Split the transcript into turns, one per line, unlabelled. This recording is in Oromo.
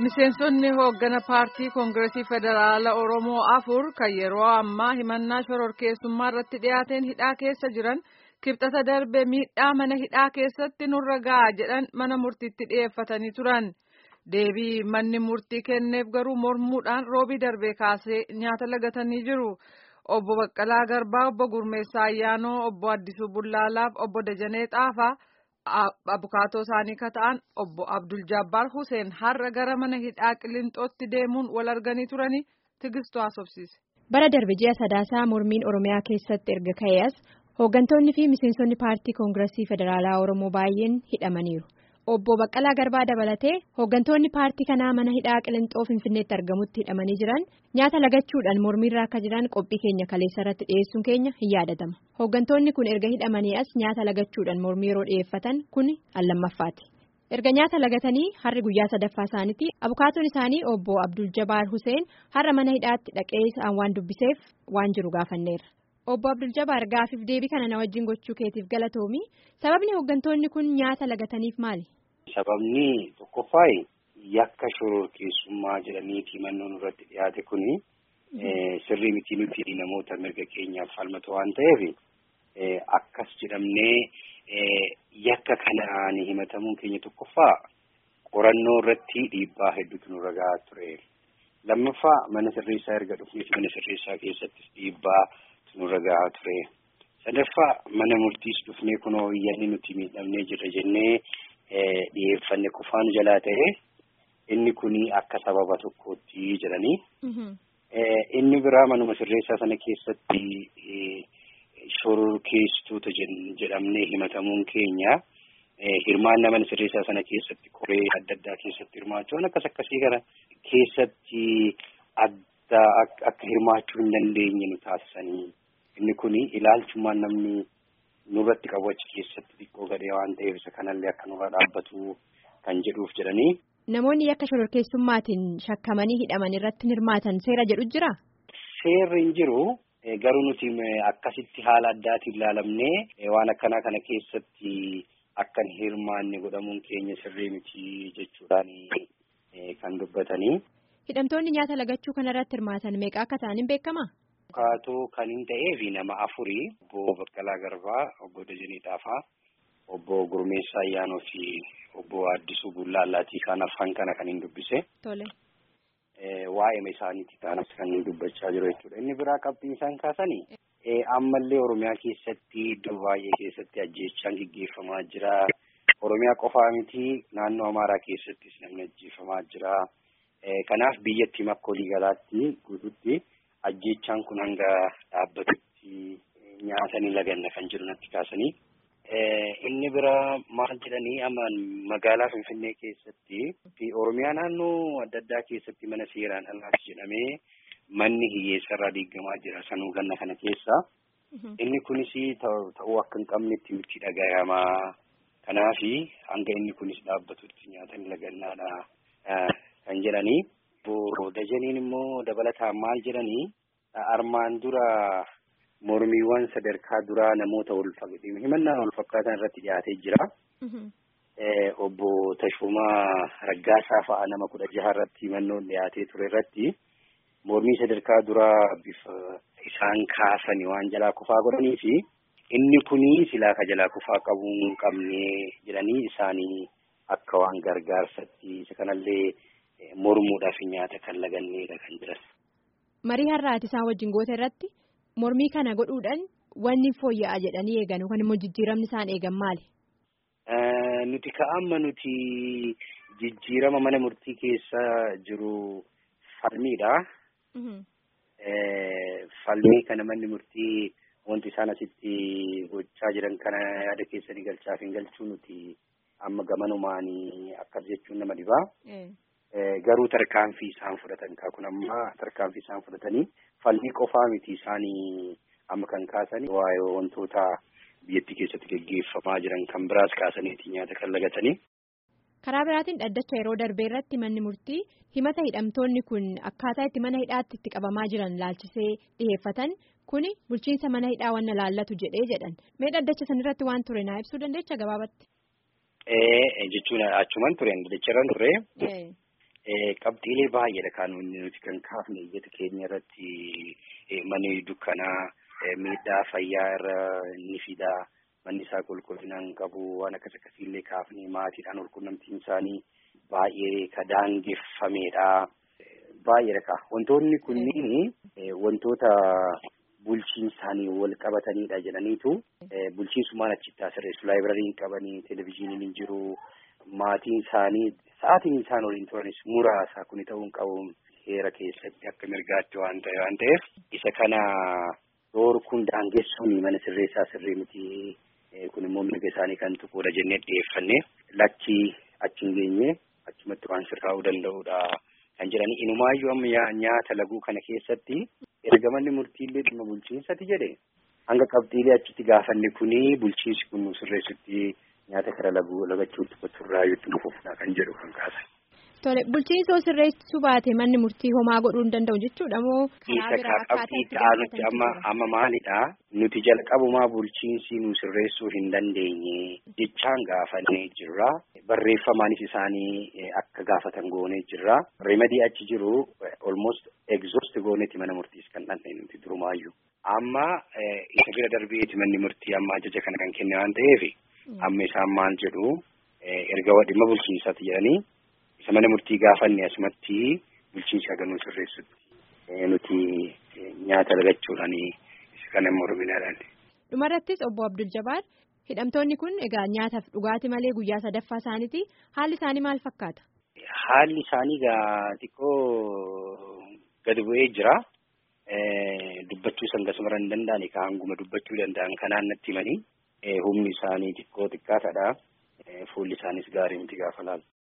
Miseensonni hooggana paartii koongireesii federaala Oromoo afur kan yeroo ammaa himannaa shororkeessummaa irratti dhiyaateen hidhaa keessa jiran kibxata darbe miidhaa mana hidhaa keessatti nurra ga'a jedhan mana murtiitti dhiyeeffatanii turan. Deebii manni murtii kenneef garuu mormuudhaan roobii darbee kaasee nyaata lagatanii jiru. Obbo Baqqalaa Garbaa, Obbo Gurmeessaa Ayyaanoo, Obbo Addisuu Bullaalaaf, Obbo Dajanee Xaafaa. abukaatoo isaanii kan ta'an obbo Abdul Jabbaar Hussein har'a gara mana hidhaa Qilinxootti deemuun wal arganii turanii tigistuu haasofsiise.
Bara darbe ji'a sadaasaa mormiin Oromiyaa keessatti erga ka'ee as hooggantoonni fi miseensonni paartii koongireesii federaalaa Oromoo baay'een hidhamaniiru. Obbo Baqqalaa Garbaa dabalatee hooggantoonni paartii kanaa mana hidhaa Qilinxoo Finfinneetti argamutti hidhamanii jiran nyaata lagachuudhaan mormiirra akka jiran qophii keenya kaleessa irratti dhiyeessuun keenya hin yaadatama. Hooggantoonni kun erga hidhamanii as nyaata lagachuudhaan mormii yeroo dhiyeeffatan kun allammaffaati. Erga nyaata lagatanii har'i guyyaa sadaffaa isaaniitti abukaatoon isaanii obbo Abdul Jabaar Hussein har'a mana hidhaatti dhaqee isaan waan dubbiseef waan jiru gaafanneerra. Obbo Abdul Jabaar gaafiif deebii kana na wajjin gochuu keetiif galatoomi. Sababni hooggantoonni kun nyaata lagataniif maali?
Sababni tokkoffaa yakka shororkeessummaa jedhanii himannoon irratti dhiyaate kuni sirrii miti nuti namoota mirga keenyaaf falmatu waan ta'eef akkas jedhamnee yakka kanaan himatamuun keenya tokkoffaa qorannoo irratti dhiibbaa hedduutu nurra gahaa ture. Lammaffaa mana sirreessaa erga dhufneef mana sirreessaa keessattis dhiibbaa nurra gahaa ture. Sadaffaa mana murtiis dhufnee kunoo iyyanni nuti miidhamnee jirra jennee dhiyeeffanne qofaan jalaa ta'e inni kuni akka sababa tokkootti jedhanii. Inni biraa manuma sirreessaa sana keessatti shororkeessitoota jedhamnee himatamuun keenya hirmaannaa mana sirreessaa sana keessatti koree adda addaa keessatti hirmaachuun akkas akkasii kana keessatti adda akka hirmaachuu hin dandeenye nu taasisanii. Inni kuni ilaalchummaan namni nurratti qabu achi keessatti xiqqoo gadhee waan ta'eef isa kanallee akka nurra dhaabbatu kan jedhuuf jedhanii.
Namoonni yakka shororkeessummaatiin shakkamanii hidhaman irratti hirmaatan seera jedhu jira?
Seerri hin jiru. Garuu nuti akkasitti haala addaatiin ilaalamnee waan akkanaa kana keessatti akka hin hirmaanne godhamuun keenya sirrii miti jechuudhaan kan dubbatanii.
Hidhamtoonni nyaata lagachuu kanarratti hirmaatan meeqa akka ta'an hin beekamaa?
Abukaatoo kan hin ta'eef nama afurii obbo Baqqalaa Garbaa, obbo Dajanee Xaafaa, obbo Gurmeessaa Ayyaanoo fi obbo Addisuu Bullaallaatii kan afaan kana kan hin dubbise.
Tole.
Waa'ee isaaniitti kaanas kan dubbachaa jiru jechuudha. Inni biraa qabxiin isaan kaasanii ammallee Oromiyaa keessatti iddoo baay'ee keessatti ajjeechaan gaggeeffamaa jira. Oromiyaa qofaa miti naannoo Amaaraa keessattis namni ajjeefamaa jira. Kanaaf biyyattii makka waliigalaatti guututti ajjeechaan kun hanga dhaabbatutti nyaatanii laganna kan jiru natti kaasanii. Inni biraa maal jedhanii amma magaalaa Finfinnee keessatti fi Oromiyaa naannoo adda addaa keessatti mana seeraan alaati jedhamee manni hiyyeessarraa diigamaa jira sanuu ganna kana keessa. Inni kunis ta'uu akka hin qabnetti nutti dhagayamaa. Kanaafi hanga inni kunis dhaabbatutti nyaatanii lagannaadha kan jedhanii. Dajaniin immoo dabalataan maal jedhanii armaan dura mormiiwwan sadarkaa duraa namoota wal himannaa wal fakkaatan irratti dhiyaatee jira. Obbo Tashumaa Raggaasaa fa'a nama kudha jaha irratti himannoon dhiyaatee ture irratti mormii sadarkaa duraa bifa isaan kaasanii waan jalaa kufaa godhanii fi inni kuni silaa ka jalaa kufaa qabuu hin qabne jedhanii isaanii akka waan gargaarsatti isa kanallee mormuudhaaf nyaata kan laganneedha kan jiran.
Marii har'aati isaan wajjin goota irratti mormii kana godhuudhaan wanni fooyya'aa jedhanii eegan yookaan immoo jijjiiramni isaan eegan maali?
Nuti ka'amma nuti jijjiirama mana murtii keessa jiru falmiidha. Falmii kana manni murtii wanti isaan asitti gochaa jiran kana yaada keessanii galchaaf hin galchuu nuti amma gamanumaanii akkas jechuun nama dhibaa. Garuu tarkaanfii isaan fudhatan kun amma tarkaanfii isaan fudhatanii falmii qofaa miti isaanii amma kan kaasanii waa'ee wantoota biyyattii keessatti gaggeeffamaa jiran kan biraas kaasaniiti nyaata kan lagatanii.
Karaa biraatiin dhaddacha yeroo darbee irratti manni murtii himata hidhamtoonni kun akkaataa itti mana hidhaatti itti qabamaa jiran laalchisee dhiyeeffatan kuni bulchiinsa mana hidhaa wanna laallatu jedhee jedhan mee dhaddacha sanirratti waan ture naa ibsuu dandeecha gabaabatti.
Jechuun achuman ture dhaddacha irra ture. qabxiilee baay'eedha kan nuti kan kaafne iyyata keenya irratti manni dukkanaa miidhaa fayyaa irra ni fida manni isaa qulqullina hin qabu waan akkas akkasiillee kaafne maatiidhaan walqunnamtiin isaanii baay'ee ka daangeffameedha. Baay'eedha ka wantoonni kunniin wantoota bulchiinsaanii wal qabatanidha jedhaniitu bulchiinsummaan achitti sirreessu laayibirariin qabanii televizyiiniin hin jiru maatiin isaanii sa'aatiin isaan waliin turanis muraasa kuni ta'uu hin qabu heera keessatti akka mirgaatti waan ta'e waan ta'eef isa kana dhoorkuun daangessuun mana sirreessaa sirrii miti kun immoo mirga isaanii kan tuquudha jennee dhiyeeffanne lakki achi hin geenye achumatti waan sirraa'uu danda'uudha. kan jedhani inumaayyuu amma nyaata laguu kana keessatti erga manni murtiillee dhimma bulchiinsati jedhe hanga qabxiilee achitti gaafanne kuni bulchiinsi kun nu sirreessutti nyaata kara laguu lagachuutti qoturraayyuutti dhufuufna kan jedhu kan kaasan.
Tole bulchiinsoo sirreessuu baate manni murtii homaa godhuu hin danda'u jechuudha moo
karaa biraa qabxiitti aanutti amma amma maalidha nuti jalqabumaa bulchiinsi nu sirreessuu hin dandeenye jechaan gaafannee jirra barreeffamaanis isaanii akka gaafatan goonee jirra remadii achi jiru almost exhaust gooneeti mana murtiis kan dhandhee nuti durumaayyuu amma isa bira darbeeti manni murtii amma ajaja kana kan kenne waan ta'eef amma isaan maal jedhu erga dhimma bulchiinsaati jedhanii. isa mana murtii gaafanne asumatti bulchiinsi haganuu sirreessutti nuti nyaata lagachuudhaan isa kana morminaadhaan.
Dhumarrattis obbo Abdul Jabaar hidhamtoonni kun egaa nyaataaf dhugaatii malee guyyaa sadaffaa isaaniiti haalli isaanii maal fakkaata?
Haalli isaanii egaa xiqqoo gadi bu'ee jira. Dubbachuu sangasumara hin danda'ani ka hanguma dubbachuu danda'an kanaan natti himanii humni isaanii xiqqoo xiqqaatadha. Fuulli isaanis gaarii miti gaafa laalu.